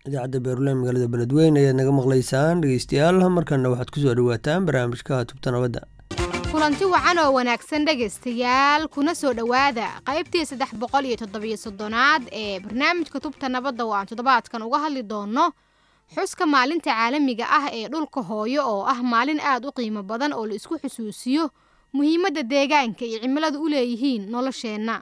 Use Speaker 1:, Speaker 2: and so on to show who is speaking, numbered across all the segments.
Speaker 1: idaacadda beeruley magaalada beledweyne ayaad naga maqlaysaan dhegeystayaal markana waxaad kusoo dhawaataan barnaamijka tubta nabadda
Speaker 2: kulanti wacan oo wanaagsan dhegaystayaal kuna soo dhowaada qaybtii saddex boqol iyo toddobiyo soddonaad ee barnaamijka tubta nabadda oo aan toddobaadkan uga hadli doonno xuska maalinta caalamiga ah ee dhulka hooyo oo ah maalin aad u qiimo badan oo la isku xusuusiyo muhiimadda deegaanka iyo cimiladu u leeyihiin nolosheenna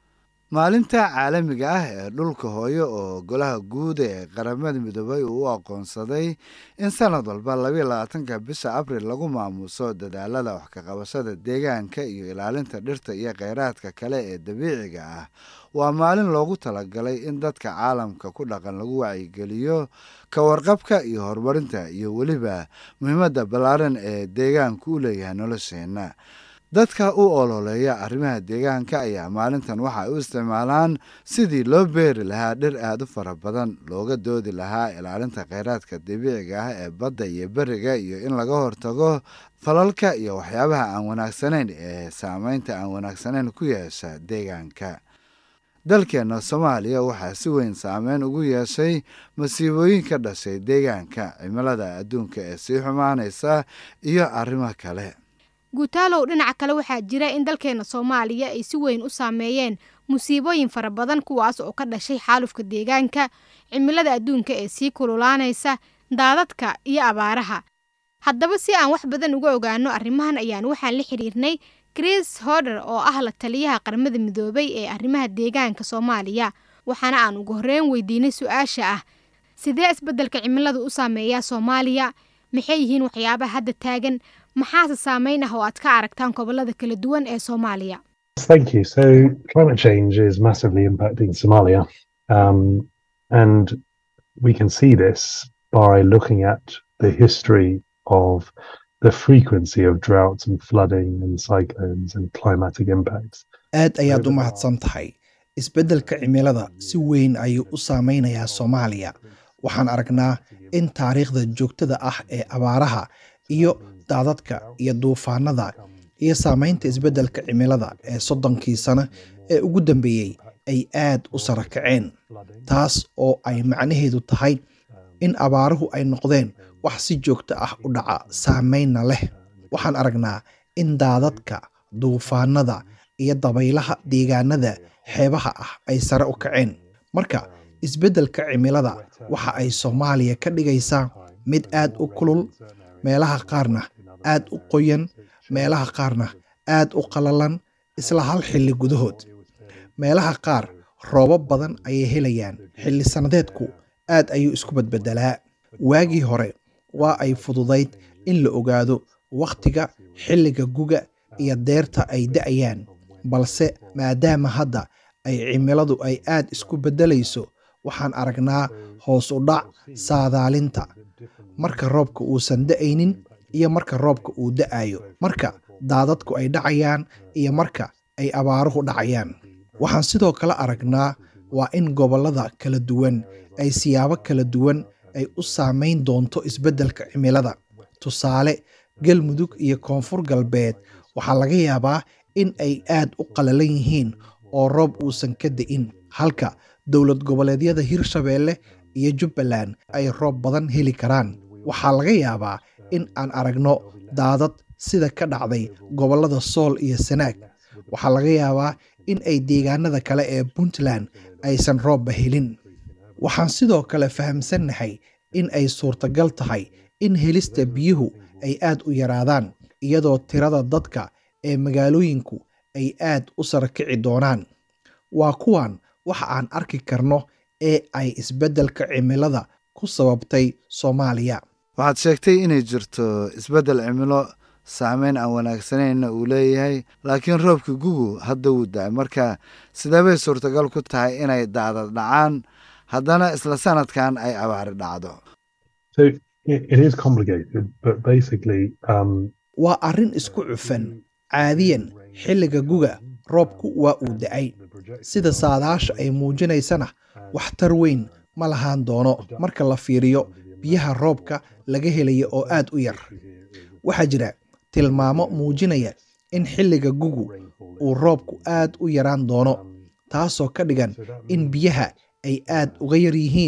Speaker 3: maalinta caalamiga ah ee dhulka hooyo oo golaha guud ee qaramada midoobay uu u aqoonsaday in sanad walba labayo labaatanka bisha abril lagu maamuuso dadaalada wax ka qabashada deegaanka iyo ilaalinta dhirta iyo kheyraadka kale ee dabiiciga ah waa maalin loogu talagalay in dadka caalamka ku dhaqan lagu wacyigeliyo ka warqabka iyo horumarinta iyo weliba muhiimadda ballaaran ee deegaanku u leeyahay nolosheenna dadka u ololeeya arrimaha deegaanka ayaa maalintan waxa ay u isticmaalaan sidii loo beeri lahaa dhir aad u fara badan looga doodi lahaa ilaalinta kheyraadka dabiiciga ah ee badda iyo beriga iyo in laga hortago falalka iyo waxyaabaha aan wanaagsanayn ee saameynta aan wanaagsanayn ku yeesha deegaanka dalkeenna soomaaliya waxaa si weyn saameyn ugu yeeshay masiibooyin ka dhashay deegaanka cimilada adduunka ee sii xumaanaysa iyo arrimo kale
Speaker 2: guutaalow dhinaca kale waxaa jira in dalkeena soomaaliya ay si weyn u saameeyeen musiibooyin fara badan kuwaas oo ka dhashay xaalufka deegaanka cimilada adduunka ee sii kululaanaysa daadadka iyo abaaraha haddaba si aan wax badan uga ogaano arrimahan ayaan waxaan la xiriirnay chris hoder oo ah la taliyaha qaramada midoobay ee arrimaha deegaanka soomaaliya waxaana aan ugu horreyn weydiinay su-aasha ah sidee isbeddelka cimiladu u saameeyaa soomaaliya maxay yihiin waxyaabaha hadda taagan maxaase saameyn ah oo aad ka aragtaan gobolada kala duwan ee soomaaliya
Speaker 4: Thank you. So, climate change is massively impacting Somalia. Um, and we can see this by looking at the history of the frequency of droughts and flooding and cyclones and climatic impacts.
Speaker 5: aad ayaad u mahadsan tahay isbeddelka cimilada si weyn ayuu u saameynayaa soomaaliya waxaan aragnaa in taariikhda joogtada ah ee abaaraha iyo daadadka iyo duufaanada iyo saameynta isbeddelka cimilada ee soddonkii sano ee ugu dambeeyey ay aad u sara kaceen taas oo ay macnaheedu tahay in abaaruhu ay noqdeen wax si joogto ah u dhaca saameynna leh waxaan aragnaa in daadadka duufaanada iyo dabaylaha deegaanada xeebaha ah ay sare u kaceen marka isbeddelka cimilada waxa ay soomaaliya ka dhigaysaa mid aad u kulul meelaha qaarna aad u qoyan meelaha qaarna aad u qalalan isla hal xilli gudahood meelaha qaar roobab badan ayay helayaan xilli sannadeedku aad ayuu isku badbedelaa waagii hore waa ay fududayd in la ogaado wakhtiga xilliga guga iyo deerta ay da'ayaan balse maadaama hadda ay cimiladu ay aad isku beddelayso waxaan aragnaa hoos u dhac saadaalinta marka roobka uusan da'aynin iyo marka roobka uu da'ayo marka daadadku ay dhacayaan iyo marka ay abaaruhu dhacayaan waxaan sidoo kale aragnaa waa in gobollada kala duwan ay siyaabo kala duwan ay u saameyn doonto isbeddelka cimilada tusaale galmudug iyo koonfur galbeed waxaa laga yaabaa in ay aad u qalalan yihiin oo roob uusan ka da'in halka dowlad goboleedyada hirshabeelle iyo jubbaland ay roob badan heli karaan waxaa laga yaabaa in aan aragno daadad sida ka dhacday gobollada sool iyo sanaag waxaa laga yaabaa in ay deegaanada kale ee puntland aysan roobba helin waxaan sidoo kale fahamsannahay in ay suurtagal tahay in helista biyuhu ay aad u yaraadaan iyadoo tirada dadka ee magaalooyinku ay aad u sarakici doonaan waa kuwan waxa aan arki karno ee ay isbeddelka cimilada ku sababtay soomaaliya
Speaker 3: waxaad sheegtay inay jirto isbeddel cimilo saameyn aan wanaagsanayna uu leeyahay laakiin roobka gugu hadda wuu da-ay marka sideebay suurtagal ku tahay inay daadad dhacaan haddana isla sanadkan ay abaari dhacdo
Speaker 4: So, it, it is complicated, but basically, um,
Speaker 5: waa arrin isku cufan caadiyan xilliga guga roobku waa uu da'ay sida saadaasha ay muujinaysana waxtar weyn ma lahaan doono marka la fiiriyo biyaha roobka laga helaya oo aad u yar waxaa jira tilmaamo muujinaya in xilliga gugu uu roobku aad u yaraan doono taasoo ka dhigan in biyaha ay aad uga yar yihiin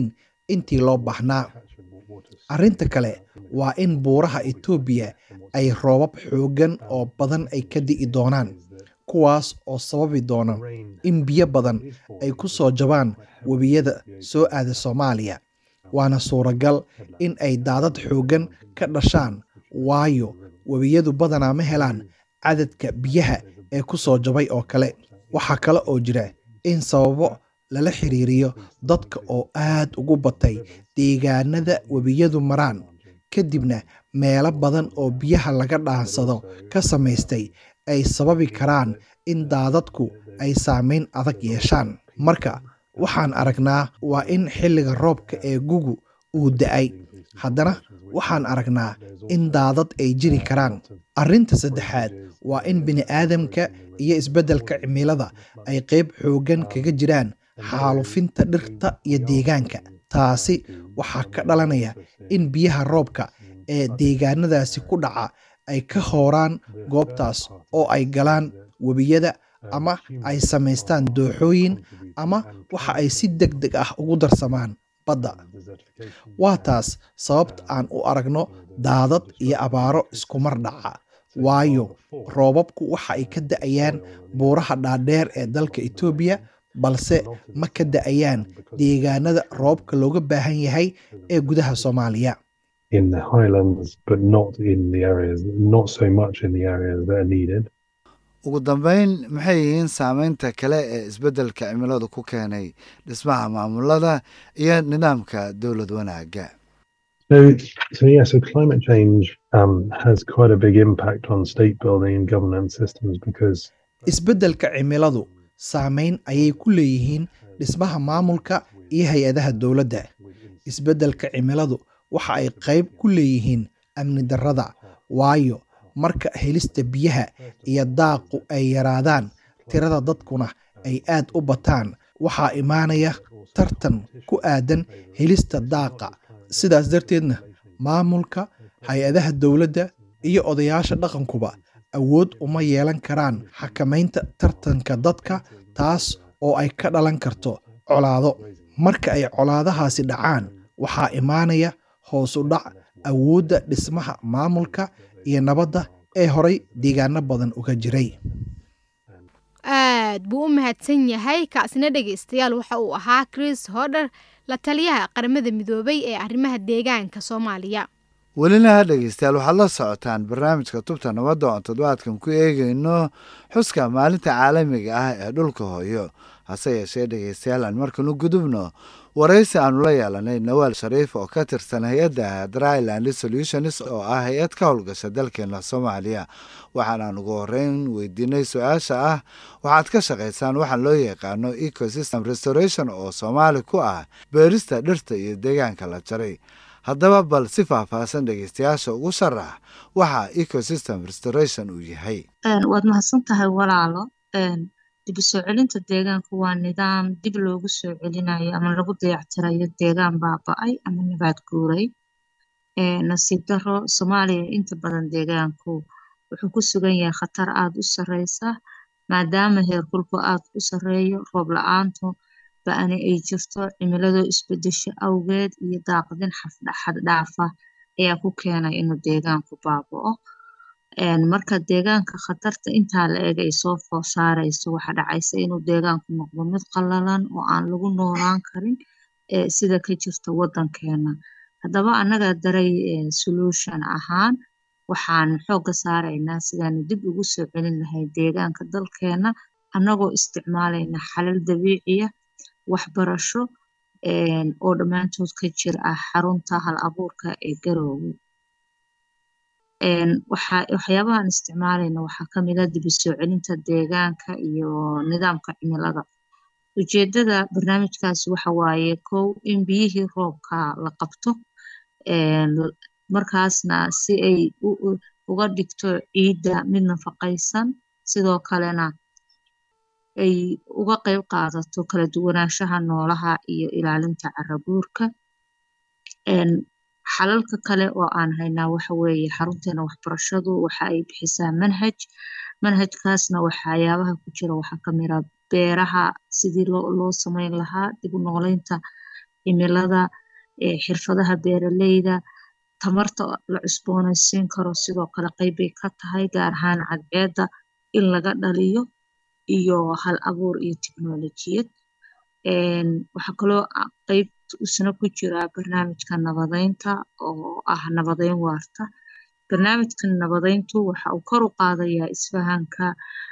Speaker 5: intii loo baahnaa arrinta kale waa in buuraha etoobiya ay roobab xooggan oo badan ay ka di'i doonaan kuwaas oo sababi doona in biyo badan ay ku soo jabaan webiyada soo aada soomaaliya waana suuragal in ay daadad xooggan ka dhashaan waayo webiyadu badanaa ma helaan cadadka biyaha ee ku soo jabay oo kale waxaa kale oo jira in sababo lala xiriiriyo dadka oo aad ugu batay deegaanada webiyadu maraan kadibna meelo badan oo biyaha laga dhaansado ka samaystay ay sababi karaan in daadadku ay saameyn adag yeeshaan marka waxaan aragnaa waa in xilliga roobka ee gugu uu da-ay haddana waxaan aragnaa in daadad ay jiri karaan arrinta saddexaad waa in bini'aadamka iyo isbeddelka cimilada ay qayb xooggan kaga jiraan xaalufinta dhirta iyo deegaanka taasi waxaa ka dhalanaya in biyaha roobka ee deegaanadaasi ku dhaca ay ka hooraan goobtaas oo ay galaan webiyada ama ay samaystaan dooxooyin ama waxa ay si deg deg ah ugu darsamaan badda waa taas sababta aan u aragno daadad iyo abaaro iskumar dhaca waayo roobabku waxa ay ka da'ayaan buuraha dhaadheer ee dalka etoobiya balse ma ka da'ayaan deegaanada roobka looga baahan yahay ee gudaha soomaaliya
Speaker 4: in the highlands, but not in the areas, not so much in the areas that are needed.
Speaker 3: ugu dambeyn maxay yihiin saameynta kale ee isbeddelka cimiladu ku keenay dhismaha maamulada iyo nidaamka dowlad wanaagga
Speaker 4: So, so yeah, so climate change um, has quite a big impact on state building and governance systems because
Speaker 5: isbeddelka cimiladu saameyn ayay ku leeyihiin dhismaha maamulka iyo hay-adaha dowladda isbeddelka cimiladu waxa ay qayb ku leeyihiin amni darrada waayo marka helista biyaha iyo daaqu ay yaraadaan tirada dadkuna ay aad u bataan waxaa imaanaya tartan ku aadan helista daaqa sidaas darteedna maamulka hay-adaha dowladda iyo odayaasha dhaqankuba awood uma yeelan karaan xakamaynta tartanka dadka taas oo ay ka dhalan karto colaado marka ay colaadahaasi dhacaan waxaa imaanaya hoos u dhac awoodda dhismaha maamulka iyo nabadda ee horay deegaano badan uga jiray
Speaker 2: aad buu u mahadsan yahay kaasina dhegaystayaal waxa uu ahaa chris hodher la taliyaha qaramada midoobay ee arrimaha deegaanka soomaaliya
Speaker 3: welina dhegeystayaal waxaad la socotaan barnaamijka tubta nabadda oon toddobaadkan ku eegayno xuska maalinta caalamiga ah ee dhulka hooyo hase yeeshee dhegeystayaal aan markanu gudubno waraysi aanu la yeelanay nawaal shariif oo ka tirsan hay-adda dryland solutions oo ah hay-ad ka howlgasha dalkeena soomaaliya waxaanaan ugu horeyn weydiinay su-aasha ah waxaad ka shaqaysaan waxaan loo yaqaano ecosystem restoration oo soomaali ku ah beerista dhirta iyo deegaanka la jaray haddaba bal si faahfaahsan dhegeystayaasha ugu sharax waxa ecosystem restoration uu yahay
Speaker 6: waad mahadsan tahay walaalo dib u soo celinta deegaanka waa nidaam dib loogu soo celinayo ama lagu dayactirayo deegaan baaba-ay ama nabaad guuray nasiib daro soomaaliya inta badan deegaanku wuxuu ku sugan yahay khatar aada u sareysa maadaama heerkulku aada u sareeyo roob la-aantu ba-ani ay jirto cimiladoo isbedesho awgeed iyo daaqdin xaddhaafa ayaa ku keenay inuu deegaanku baaba-o marka deegaanka khatarta intaa la eg ay soo foor saareyso waxaa dhacaysa inuu deegaanku noqdo mid qalalan oo aan lagu noolaan karin sida ka jirta wadankeena haddaba annaga daray solution ahaan waxaan xoogga saaraynaa sidaanu dib ugu soo celin lahay deegaanka dalkeena annagoo isticmaalayna xalal dabiiciya waxbarasho oo dhammaantood ka jir ah xarunta hal abuurka ee garoowe waxyaabahaan isticmaalayna waxaa kamid a dib u soo celinta deegaanka iyo nidaamka cimilada ujeedada barnaamijkaasi waxa waaye kow in biyihii roobka la qabto markaasna si ay uga dhigto ciidda mid nafaqaysan sidoo kalena ay uga qeyb qaadato kala duwanaanshaha noolaha iyo ilaalinta carabuurka xalalka kale oo aan haynaa waxa weeye xarunteena waxbarashadu waxa ay bixisaa manhaj manhajkaasna waxyaabaha ku jira waxaa kamid a beeraha sidii loo sameyn lahaa dib u nooleynta cimilada xirfadaha beeraleyda tamarta la cusboonaysiin karo sidoo kale qeybbay ka tahay gaar ahaan cadceedda in laga dhaliyo iyo hal abuur iyo tiknolojiyad waxaa kaloo qeyb isna ku jira barnaamijka nabadeynta oo ah nabadeyn waarta barnaamijka nabadeyntu waxa uu kor u qaadayaa isfahanka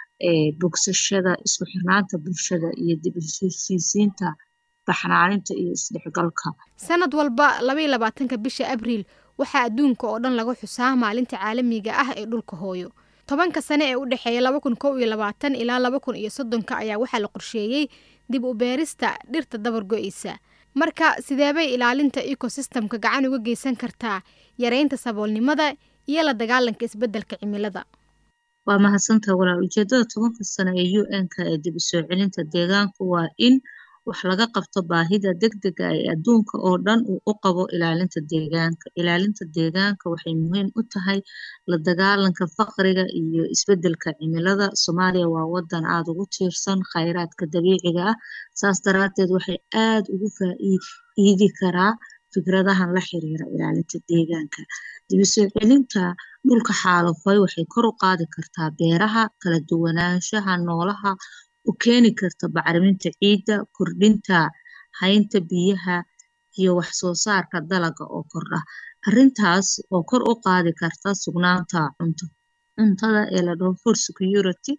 Speaker 6: bogsashada isku xirnaanta bulshada iyo dib heshiisiinta baxnaaninta iyo isdhexgalka
Speaker 2: sanad walba labaiyo labaatanka bisha abriil waxaa adduunka oo dhan lagu xusaa maalinta caalamiga ah ee dhulka hooyo tobanka sane ee u dhexeeya laba kun kow iyo labaatan ilaa laba kun iyo soddonka ayaa waxaa la qorsheeyey dib u beerista dhirta dabar go-eysa marka sideebay ilaalinta ecosystemka gacan uga geysan kartaa yareynta saboolnimada iyo la dagaalanka isbeddelka cimilada
Speaker 6: waa mahadsantaha walaal ujeedada tobanka sano ee u n-ka ee dib u soo celinta deegaanku waa in wax laga qabto baahida degdega ee adduunka oo dhan uu u qabo ilaalinta deegaanka ilaalinta deegaanka waxay muhiim u tahay la dagaalanka faqriga iyo isbeddelka cimilada soomaaliya waa wadan aada ugu tiirsan khayraadka dabiiciga ah saas daraateed waxay aada ugu faa-iidi karaa fikradahan la xiriira ilaalinta deegaanka dib u soo celinta dhulka xaalufay waxay kor u qaadi kartaa beeraha kala duwanaanshaha noolaha u keeni karta bacriminta ciidda kordhinta haynta biyaha iyo wax soo saarka dalaga oo kordha arrintaas oo kor u qaadi karta sugnaanta cunto cuntada ee la dhaho food security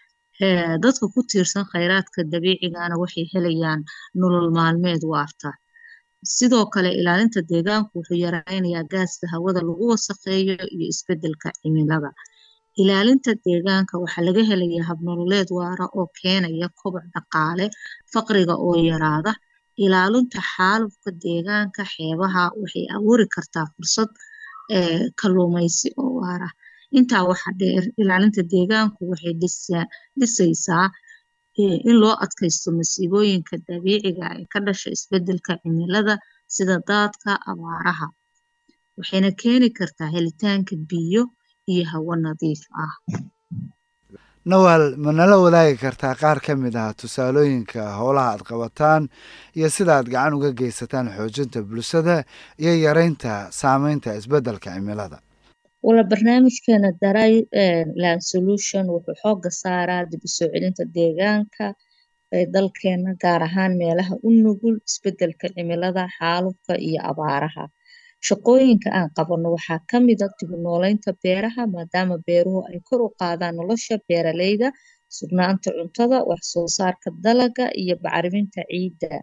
Speaker 6: dadka ku tiirsan khayraadka dabiicigana waxay helayaan nolol maalmeed waarta sidoo kale ilaalinta deegaanku wuxuu yareynayaa gaaska hawada lagu wasaqeeyo iyo isbeddelka cimilada ilaalinta deegaanka waxaa laga helayaa habnololeed waara oo keenaya koboc dhaqaale faqriga oo yaraada ilaalinta xaalufka deegaanka xeebaha waxay abuuri kartaa fursad kalluumeysi oo waara intaa waxaa dheer ilaalinta deegaanku waxay dhisaysaa in loo adkaysto masiibooyinka dabiiciga ee ka dhasha isbeddelka cimilada sida daadka abaaraha waxayna keeni kartaa helitaanka biyo iyo hawo nadiif ah
Speaker 3: nawaal ma nala wadaagi kartaa qaar ka mid ah tusaalooyinka howlaha aad qabataan iyo sida aad gacan uga geysataan xoojinta bulshada iyo yareynta saameynta isbeddelka cimilada
Speaker 6: wala barnaamijkeena daray land solution wuxuu xooga saaraa dib u soo celinta deegaanka ee dalkeena gaar ahaan meelaha u nugul isbeddelka cimilada xaalufka iyo abaaraha shaqooyinka aan qabano waxaa ka mid a dib u nooleynta beeraha maadaama beeruhu ay kor u qaadaan nolosha beeraleyda sugnaanta cuntada wax soo saarka dalaga iyo bacriminta ciidda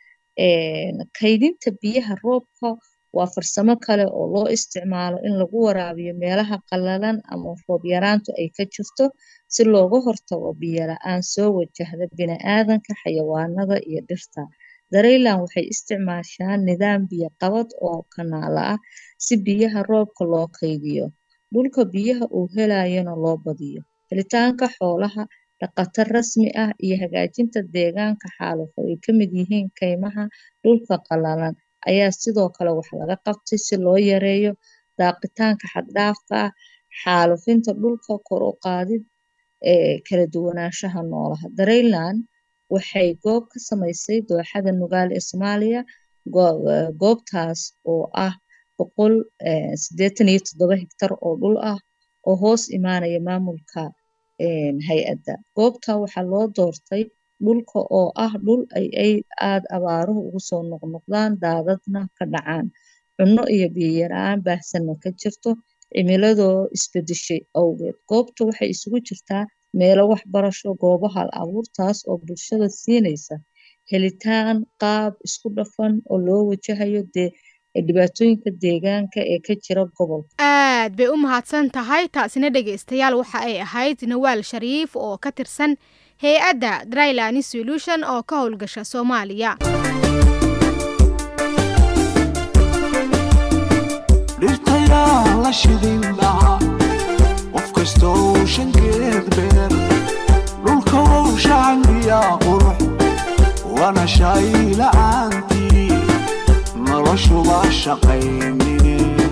Speaker 6: kaydinta biyaha roobka waa farsamo kale oo loo isticmaalo in lagu waraabiyo meelaha qallalan ama roob yaraantu ay ka jirto si looga hortago biyo la-aan soo wajahda bini-aadanka xayawaanada iyo dhirta dareyland waxay isticmaashaa nidaam biyo qabad oo kanaala ah si biyaha roobka loo kaydiyo dhulka biyaha uu helayana loo badiyo helitaanka xoolaha dhaqato rasmi ah iyo hagaajinta deegaanka xaalufa ay ka mid yihiin kaymaha dhulka qallalan ayaa sidoo kale wax laga qabtay si loo yareeyo daaqitaanka xaddhaafka ah xaalufinta dhulka kor u qaadid ee kala duwanaanshaha noolaha dareyland waxay goob ka samaysay dooxada nugaal ee soomaaliya goobtaas oo ah boqol sideetan iyo toddoba higtar oo dhul ah oo hoos imaanaya maamulka hay-adda goobta waxaa loo doortay dhulka oo ah dhul ay aada abaaruhu ugu soo noqnoqdaan daadadna ka dhacaan cunno iyo biyo yaraan baahsanna ka jirto cimiladoo isbedeshay awgeed goobta waxay isugu jirtaa meelo waxbarasho goobo hal abuurtaas oo bulshada siinaysa helitaan qaab isku dhafan oo loo wajahayo dee dhibaatooyinka deegaanka ee ka jira gobolka
Speaker 2: aad bay u mahadsan tahay taasina dhegaystayaal waxa ay ahayd nawaal shariif oo ka tirsan hay-adda dryland solution oo ka howlgasha soomaaliya
Speaker 7: dhirtayaa la shidin lahaa qof kastoo shankeed beer dhulka wow shacangiyaa qurux wana shay la'aantii noloshuba shaqaynine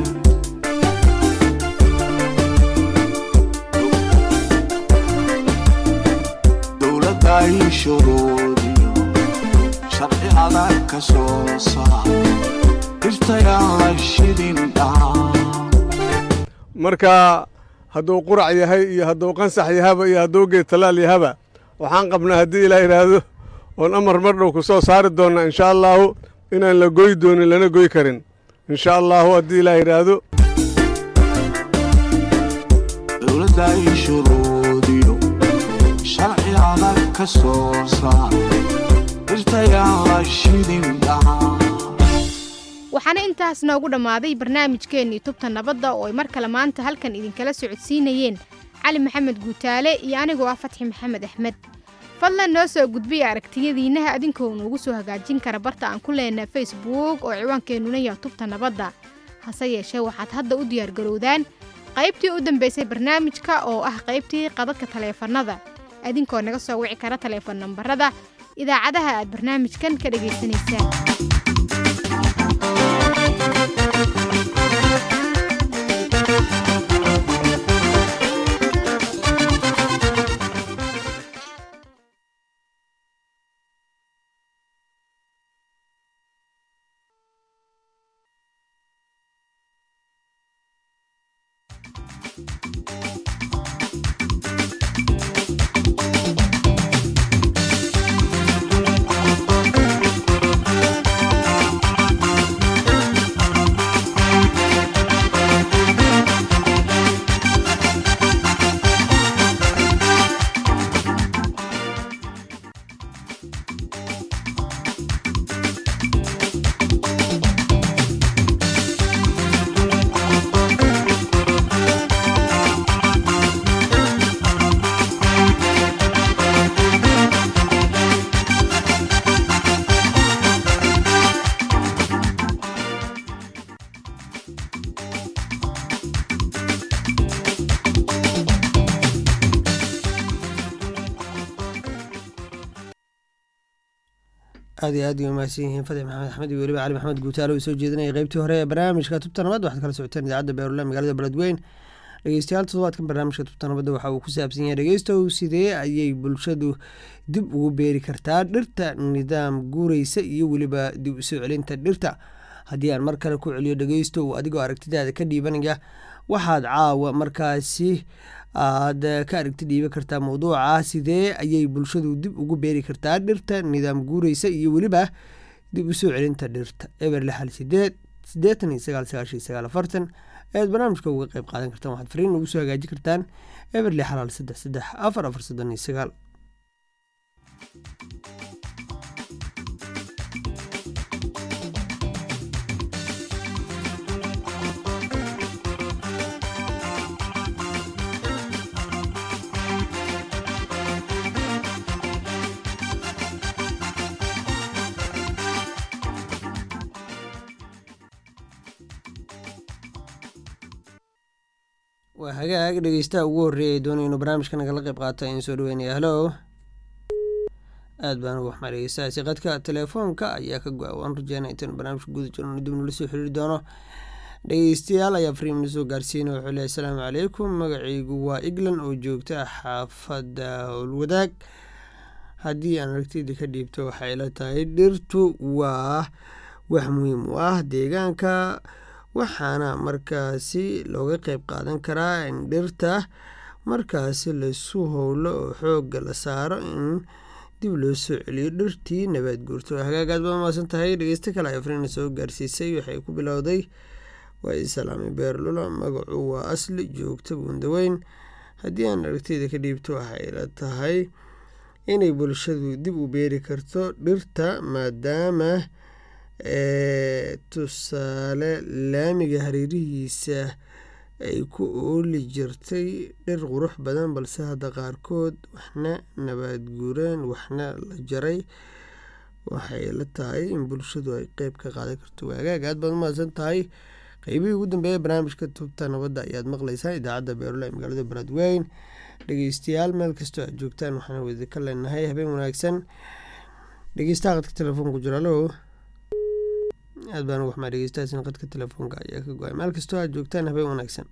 Speaker 7: dowladday shuruudiyo sharci adag ka soo saar dhirtayaan la shidin dhaca
Speaker 8: marka hadduu qurac yahay iyo hadduu qansax yahaba iyo hadduu geed tallaal yahaba waxaan qabnaa haddii ilaa yidhaahdo oon amar mar dhow ku soo saari doonna insha allaahu inaan la goy doonin lana goy karin insha allaahu haddii ilaa yidhaahdo
Speaker 7: dowladda ay shuruudiyo sharci adag ka soo saar dhirtayaan la shidin dhaca
Speaker 2: waxaana intaas noogu dhammaaday barnaamijkeennii tubta nabadda oo ay mar kale maanta halkan idinkala socodsiinayeen cali maxamed guutaale iyo anigoo ah fatxi maxamed axmed fadlan noo soo gudbiya aragtiyadiinnaha adinkoo noogu soo hagaajin kara barta aan ku leenaha facebook oo ciwaankeenuna yaha tubta nabadda hase yeeshee waxaad hadda u diyaargarowdaan qaybtii u dambaysay barnaamijka oo ah qaybtii qadadka taleefannada adinkoo naga soo wici kara taleefon nambarada idaacadaha aad barnaamijkan ka dhegaysanaysaan
Speaker 1: aad iyo aad ay umahadsan yihiin fadix maxamed axmed iyo weliba cali maxamed guutaalo uu soo jeedinaya qeybtii hore ee barnaamijka tubta nabad waxaad kala socoteen idaacadda beerula magaalada beledweyn dhegeystayaal toddobaadkan barnaamijka tubta nabadda waxa uu ku saabsan yahay dhegeystow sidee ayay bulshadu dib ugu beeri kartaa dhirta nidaam guureysa iyo weliba dib usoo celinta dhirta haddii aan mar kale ku celiyo dhegeystow adigoo aragtidaada ka dhiibanaya waxaad caawa markaasi aad ka aragti dhiiban kartaa mawduuca sidee ayay bulshadu dib ugu beeri kartaa dhirta nidaam guureysa iyo weliba dib usoo celinta dhirta eber lixal sideed siddeetan iyo sagaal sagaashan iyo sagaal afartan ayaad barnaamijka uga qeyb qaadan kartaan waxaad fariin ugu soo hagaajin kartaan eber lixal hal saddex saddex afar afar soddon iyo sagaal waa hagaag dhegeystaha ugu horreeyay doonay inuu barnaamijka nagala qeyb qaato ayaan soo dhaweynaya halo aad baan ugu waxmaa dhegeystahaasi qadka telefoonka ayaa ka go-a waan rajeynaa intaanu barnaamijka guda jirno dib nala soo xiriiri doono dhegeystayaal ayaa fariim na soo gaarsiinay wuxuu leehay asalaamu calaykum magacaygu waa eglan oo joogta xaafadda howlwadaag haddii aan aragtida ka dhiibto waxay la tahay dhirtu waa wax muhiim u ah deegaanka waxaana markaasi looga qeyb qaadan karaa in dhirta markaasi laysu howlo oo xoogga la saaro in dib loo soo celiyo dhirtii nabaad guurto hagaagaad baa maasan tahay dhegeysto kale ay afrina soo gaarsiisay waxay ku bilowday waa islaami beerlula magacu waa asli joogta buundaweyn haddii aan aragtida ka dhiibto waxay la tahay inay bulshadu dib u beeri karto dhirta maadaama tusaale laamiga hareerihiisa ay ku ooli jirtay dhir qurux badan balse hadda qaarkood waxna nabaad guureen waxna la jaray waxay la tahay in bulshadu ay qeyb ka qaadan karto waagaag aad baad umahadsan tahay qeybihii ugu dambeeya barnaamijka tubta nabadda ayaad maqleysaan idaacadda beerula ee magaalada beledweyn dhegeystayaal meel kastoo aad joogtaan waxaan wada ka leenahay habeen wanaagsan dhegeystaha qadka telefoonku jira alo aad baan ugu waxmaa dhegeystahaasina qadka telefoonka ayaa ka go-ay meel kastoo aad joogtaan habeen wanaagsan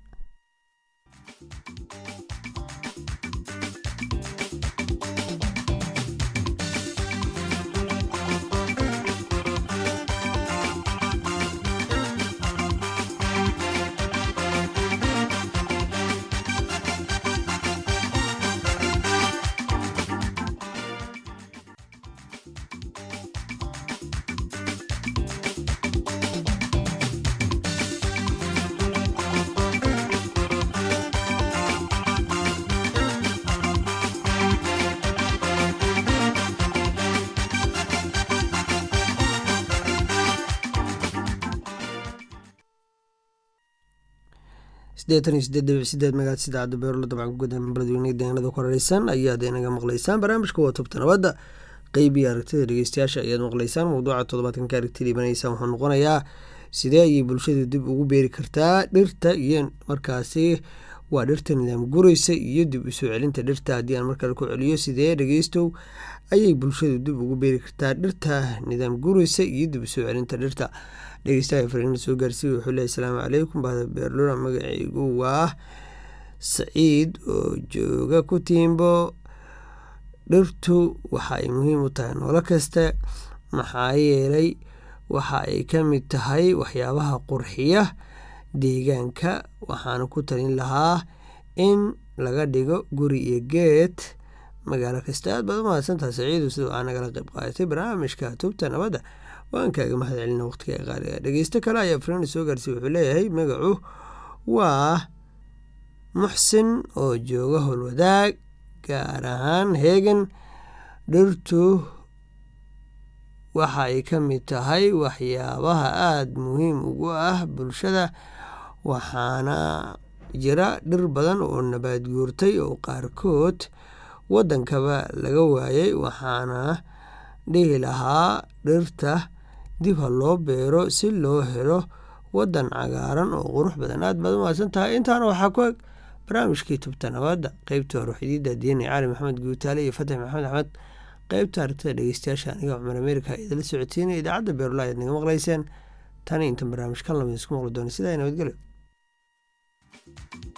Speaker 1: siddeetan iyo sideed dhibic sideed magaad sidaacadda beerlo dabcan ku guda beledweyne deegaanada ku hareysan ayaad inaga maqlaysaan barnaamijka waa tubta nabadda qeybiya aragtida dhegeystayaasha ayaad maqlaysaan mawduuca toddobaadkan ka aragti dhiibanaysaan wuxuu noqonayaa sidee ayay bulshadu dib ugu beeri kartaa dhirta iyo markaasi waa dhirta nidaam guraysa iyo dib usoo celinta dhirta haddii aan markale ku celiyo sidee dhegeystow ayay bulshadu dib ugu beeri kartaa dhirta nidaam guraysa iyo dib usoo celinta dhirta dhegeystaha fariina soo gaarsiiya wuxuu leeyahy asalaamu calaykum bahda beerlura magacaygu waa saciid oo jooga ku tiimbo dhirtu waxa ay muhiim u tahay noolo kasta maxaa yeelay waxa ay ka mid tahay waxyaabaha qurxiya deegaanka waxaana ku talin lahaa in laga dhigo guri iyo geed magaalo kasta aad baad u mahadsantaha saciidu sida aa nagala qayb qaadatay barnaamijka tubta nabadda waan kaaga mahad celina waqtiga qaaliga dhegeysto kale ayaa friina soo gaarsiiy wuxuu leeyahay magacu waa muxsin oo jooga howlwadaag gaar ahaan heegan dhirtu waxa ay ka mid tahay waxyaabaha aada muhiim ugu ah bulshada waxaana jira dhir badan oo nabaad guurtay oo qaarkood waddankaba laga waayay waxaana dhihi lahaa dhirta dib ha loo beero si loo helo waddan cagaaran oo qurux badan aad baad u mahadsan tahay intaana waxaa ku eg barnaamijkii tubta nabadda qeybta hore xidiida diini cali maxamed guutaale iyo fatax maxamed axmed qeybta aragtida dhegeystayaasha aniga cumar amerika idala socodsiinaya idaacadda beerula ayaad naga maqlayseen tani intan barnaamij kan lamid isku maqli doona sidaa nabadgelyo